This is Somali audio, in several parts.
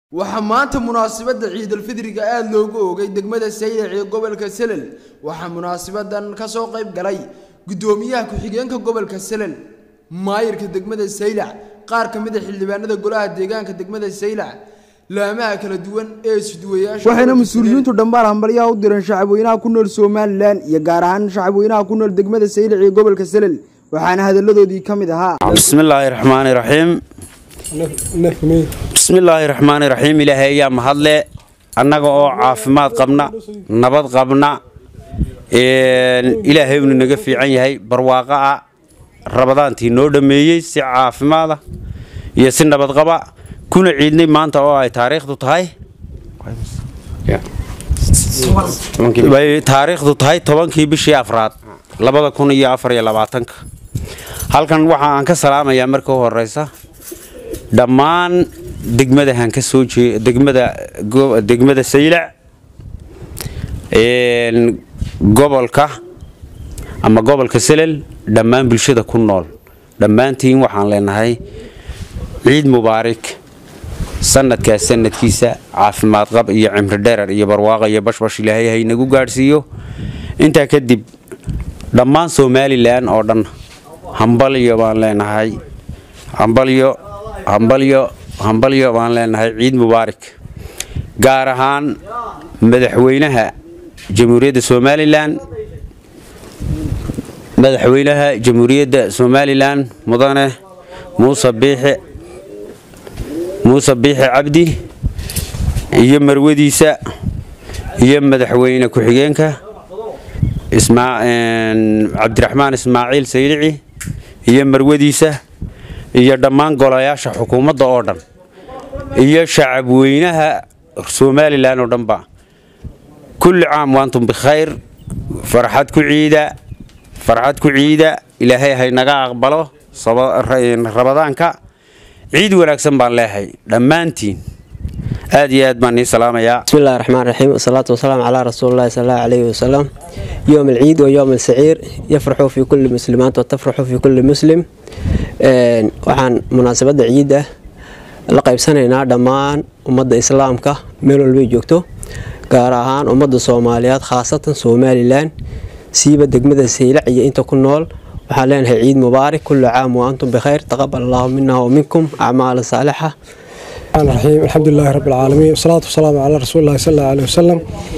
waxaa maanta munaasabadda ciidulfidriga aada loogu oogay degmada saylac ee gobolka selel waxaa munaasabadan kasoo qayb galay guddoomiyaha ku-xigeenka gobolka selel maayirka degmada saylac qaar ka mid a xildhibaanada golaha deegaanka degmada saylac laamaha kala duwan ee isduwayaasha waxayna mas-uuliyiintu dhambaal hambalyaha u direen shacabweynaha ku nool somalilan iyo gaar ahaan shacabweynaha ku nool degmada saylac ee gobolka selel waxaana hadalladoodii ka mid ahaa bismillaahi raxmaani raxiim bismillaahi raxmaani raxiim ilaahay ayaa mahadle annaga oo caafimaad qabna nabad qabna ilaahay unu naga fiican yahay barwaaqo ah rabadaantii noo dhammeeyey si caafimaada iyo si nabadqaba kuna ciidnay maanta oo ay taariikhdu tahay taariikhdu tahay tobankii bishii afraad labada kun iyo afar iyo labaatanka halkan waxa aan ka salaamayaa marka u horeysa dhammaan degmadahan ka soo jee degmada degmada saylac gobolka ama gobolka selel dhammaan bulshada ku nool dhammaantiin waxaan leenahay ciid mubaarak sanadkaas sanadkiisa caafimaad qab iyo cimri dherer iyo barwaaqa iyo bashbash ilaahay haynagu gaadhsiiyo intaa kadib dhammaan somalilan oo dhan hambalyo baan leenahay hambalyo hambalyo hambalyo baan leenahay ciid mubaarak gaar ahaan madaxweynaha jamhuuriyadda somalilan madaxweynaha jamhuuriyadda somalilan mudane muuse biixi muuse biixi cabdi iyo marwadiisa iyo madaxweyne ku-xigeenka cabdiraxmaan ismaaciil saylici iyo marwadiisa iyo dhammaan golayaasha xukuumadda oo dhan iyo shacabweynaha somalilan oo dhanba kulli caam waantum bikhayr farxad ku ciida farxad ku ciida ilaahay haynaga aqbalo rabadaanka ciid wanaagsan baan leehay dhammaantiin aad iyo aad baan nii salaamayaa bismillahi raxmaan raxiim wasalaatu wasalaamu calaa rasuulillahi sal allahu calayhi wasalam yowm alciid wa yowm alsaciir yafraxu fii kulli muslimaat wa tafraxu fii kulli muslim waxaan munaasabadda ciidda la qaybsanaynaa dhammaan ummadda islaamka meel walbay joogto gaar ahaan ummadda soomaaliyeed khaasatan somalilan siiba degmada saylac iyo inta ku nool waxaan leenahay ciid mubaarak kullu caam wa antum bikhayr taqabal allahu mina wa minkum acmaala saalixa الرحيم الحمد لله رب العالمين والصلاة والسلام على رسول الله صلى الله عليه وسلم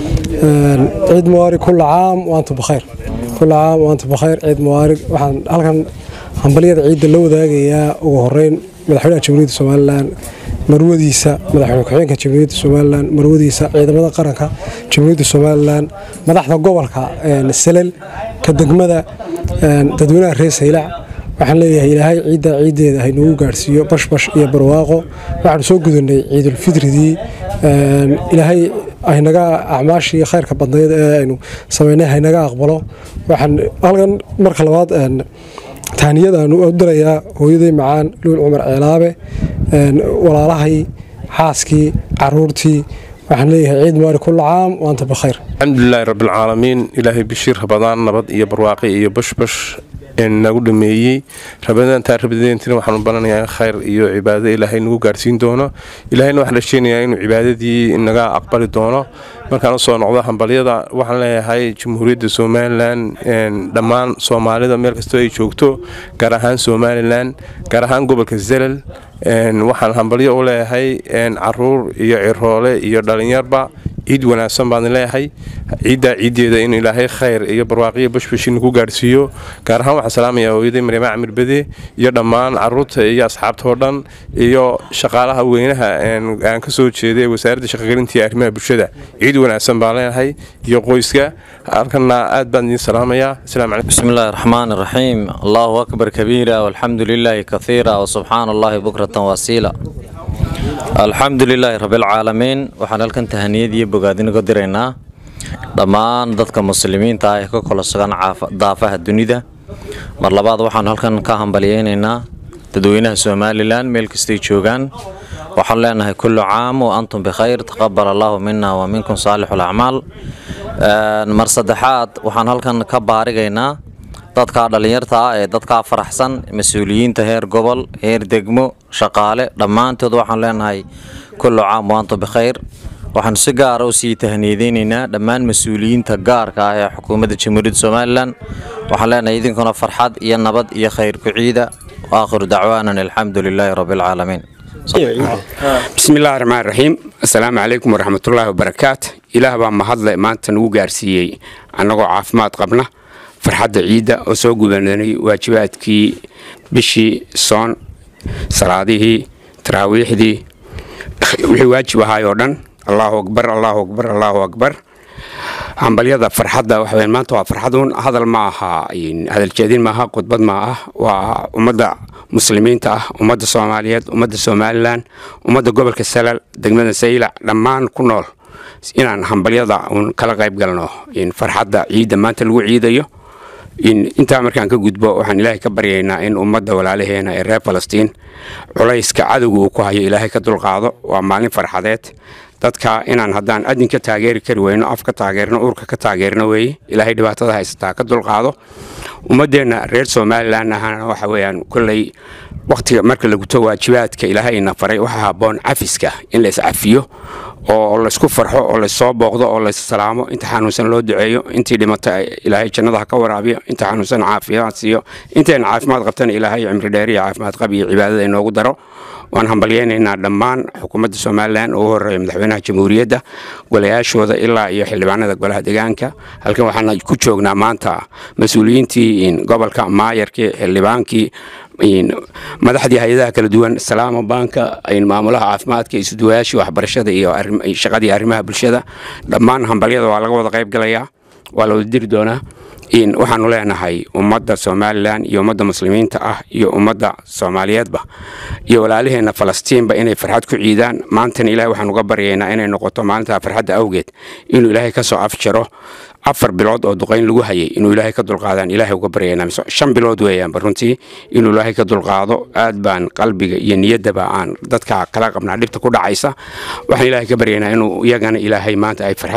عيد مبارك كل عام وأنتم بخير كل عام وأنتم بخير عيد مبارك waxaan halkan hambaliyada ciidda la wadaagayaa ugu horeyn madaxweynaha jamhuuriyadda somalilan marwadiisa madaxweyne ku-xigeenka jamhuuriyadda somalilan marwadiisa ciidamada qaranka jamhuuriyadda somalilan madaxda gobolka selel ka degmada dadweynaha reer saylac waxaan leeyahay ilaahay ciidda ciiddeeda haynagu gaadhsiiyo bashbash iyo barwaaqo waxaanu soo gudanay ciidulfidridii ilaahay haynaga acmaashii khayrka badnayd ee aynu samaynay haynaga aqbalo waxaan halkan marka labaad taaniyadaanu u dirayaa hooyaday macaan luul cumar ceelaabe walaalahay xaaskii caruurtii waxaan leeyahay ciid mubaari kulla caam waanta bakhayr alxamdulilaahi rabbilcaalamiin ilaahay bishiir rabadaan nabad iyo barwaaqi iyo bashbash nagu dhameeyey rabadaantaa rabadeentina waxaanu balanayaa khayr iyo cibaado ilaahay nagu gaarsiin doono ilaahayna waxaan rajeynayaa inuu cibaadadii naga aqbali doono markaan usoo noqdo hambalyada waxaan leeyahay jamhuuriyadda somalilan dhammaan soomaalida meel kastoo ay joogto gaar ahaan somalilan gaar ahaan gobolka zelal waxaan hambalyo u leeyahay caruur iyo ciroole iyo dhalinyarba ciid wanaagsan baan leeyahay ciiddaa ciiddeeda in ilaahay khayr iyo barwaaqiyo bashbashi nagu gaarhsiiyo gaar ahaan waxaan salaamayaa hooyaday maryama camir bede iyo dhammaan caruurta iyo asxaabta oo dhan iyo shaqaalaha weynaha aan ka soo jeeday wasaaradda shaqagelinta iyo arrimaha bulshada ciid wanaagsan baan leeyahay iyo qoyska halkana aad baan idiin salaamayaa asalaamu calaykum بسم الله الرحمن الرحيم الله أكبر كبيرا والحمد لله كثيرا وسبحان الله بكرة واسيلا الحمد لله رب العالمين waxaan halkan tahaniyad iyo bogaadin uga diraynaa dhammaan dadka muslimiinta ah ee ka kala sugan daafaha dunida mar labaad waxaan halkan ka hambalyeynaynaa dadweynaha somalilan meel kastay joogaan waxaan leenahay kullu caam wa antum bikhayr taqabal allahu mina wa minkum saalixu lacmaal mar saddexaad waxaan halkan ka baarigaynaa dadkaa dhallinyarta ah ee dadkaa faraxsan mas-uuliyiinta heer gobol heer degmo shaqaale dhammaantood waxaan leenahay kullu caam waanto bikhayr waxaanu si gaara u sii tahniyadeynaynaa dhammaan mas-uuliyiinta gaarka ah ee xukuumadda jamhuuriyadda somalilan waxaan leenahay idinkuna farxad iyo nabad iyo khayr ku ciida waakhiru dacwaanan alxamdu lilaahi rabbilcaalamiin bismi illaahi raxmaan raxiim assalaamu calaykum waraxmatullaahi wabarakaat ilaah baa mahadle maanta nagu gaarsiiyey annagoo caafimaad qabna farxadda ciidda oo soo gubananay waajibaadkii bishii soon salaadihii taraawiixdii wixii waajib ahaay oo dhan allaahu akbar allaahu akbar allaahu akbar hambalyada farxadda waxaweyn maanta waa farxaduun hadal ma aha hadaljeedin maaha khudbad ma ah waa ummadda muslimiinta ah ummadda soomaaliyeed ummadda somalilan ummadda gobolka salal degmada saylac dhammaan ku nool inaan hambalyada uun kala qayb galno farxadda ciidda maanta lagu ciidayo intaa markaan ka gudbo waxaan ilaahay ka baryaynaa in ummadda walaalaheena ee reer falastiin culayska cadowga uu ku hayo ilaahay ka dulqaado waa maalin farxadeed dadka inaan haddaan adin ka taageeri kari weyno af ka taageerno uurka ka taageerno weeye ilaahay dhibaatada haysataa ka dulqaado ummaddeenna reer somalilan ahana waxa weeyaan kolley wakhtiga marka la guto waajibaadka ilaahayna faray waxaa habboon cafiska in la iscafiyo oo laysku farxo oo lassoo booqdo oo lassalaamo inta xanuunsan loo duceeyo intii dhimata ilaahay jannada ha ka waraabiyo inta xanuunsan caafimaad siiyo intayna caafimaad qabtana ilaahay cimri dheer iyo caafimaad qab iyo cibaadada inoogu daro waan hambalyeynaynaa dhammaan xukuumadda somalilan ugu horeeya madaxweynaha jamhuuriyadda golayaashooda ilaa iyo xildhibaanada golaha deegaanka halkan waxaan ku joognaa maanta mas-uuliyiintii gobolka maayarkii xildhibaankii madaxdii hay-adaha kala duwan salaama baanka maamulaha caafimaadka isuduwayaashii waxbarashada iyo shaqadii arrimaha bulshada dhammaan hambalyada waa laga wada qayb galayaa waa la wada diri doonaa waxaanu leenahay ummadda somalilan iyo ummadda muslimiinta ah iyo ummadda soomaaliyeedba iyo walaalaheenna falastiinba inay farxad ku ciidaan maantana ilahay waxaan uga baryaynaa inay noqoto maalintaa farxadda awgeed inuu ilaahay ka soo afjaro afar bilood oo duqayn lagu hayay inuu ilaahay ka dulqaadaan ilaahay uga baryaynaa shan bilood weeyaanba runtii inuu ilaahay ka dulqaado aad baan qalbiga iyo niyaddaba aan dadka kala qabnaa dhibta ku dhacaysa waxaan ilaahay ka baryaynaa inuu iyagana ilaahay maanta ay farxad